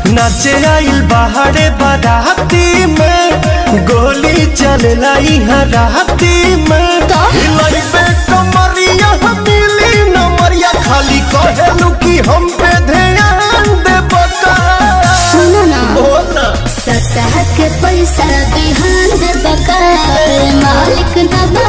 नाचे आइल बाहरे बाराती में गोली चलेला यहाँ राती में हिलाई पे कमरिया मिली नमरिया खाली कहेलू कि हम पे ध्यान दे बका सुनो ना बोला सतह के पैसा बिहान दे बकार मालिक न